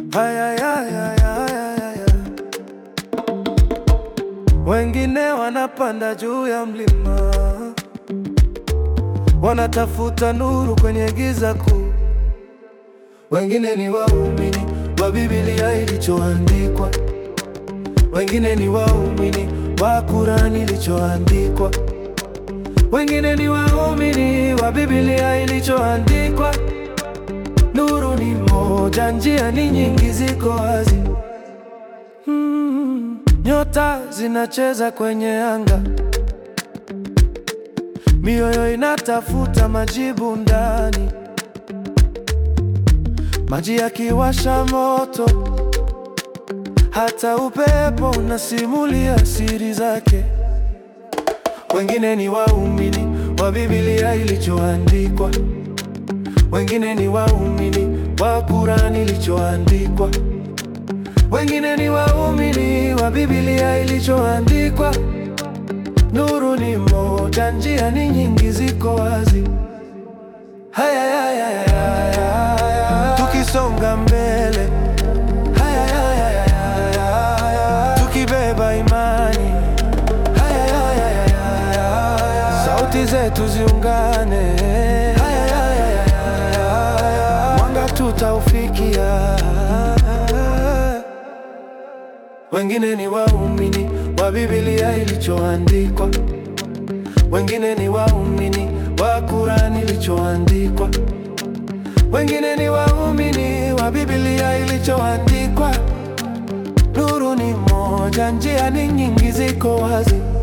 Haya, ya, ya, ya, ya, ya. Wengine wanapanda juu ya mlima, wanatafuta nuru kwenye giza kuu. Wengine ni waumini wa Biblia ilichoandikwa, wengine ni waumini wa Kurani ilichoandikwa, wengine ni waumini wa Biblia ilichoandikwa. Nuru ni moja, njia ni nyingi, ziko wazi. Mm, nyota zinacheza kwenye anga, mioyo inatafuta majibu ndani, maji yakiwasha moto, hata upepo unasimulia siri zake. Wengine ni waumini wa Biblia ilichoandikwa, wengine ni waumini wa Kurani ilichoandikwa, wengine ni waumini wa Biblia ilichoandikwa. Nuru ni moja, njia ni nyingi, ziko wazi. Haya, ya, ya, ya, ya, ya. Tukisonga mbele, haya, ya, ya, ya, ya, ya. Tukibeba imani, haya, ya, ya, ya, ya, ya. Sauti zetu ziungane, haya, ya, ya, ya, ya, ya. Mwanga tutaufikia. Wengine ni waumini wa Biblia ilichoandikwa, wengine ni waumini wa Kurani ilichoandikwa, wengine ni waumini wa Biblia ilichoandikwa. Nuru ni moja, njia ni nyingi, ziko wazi.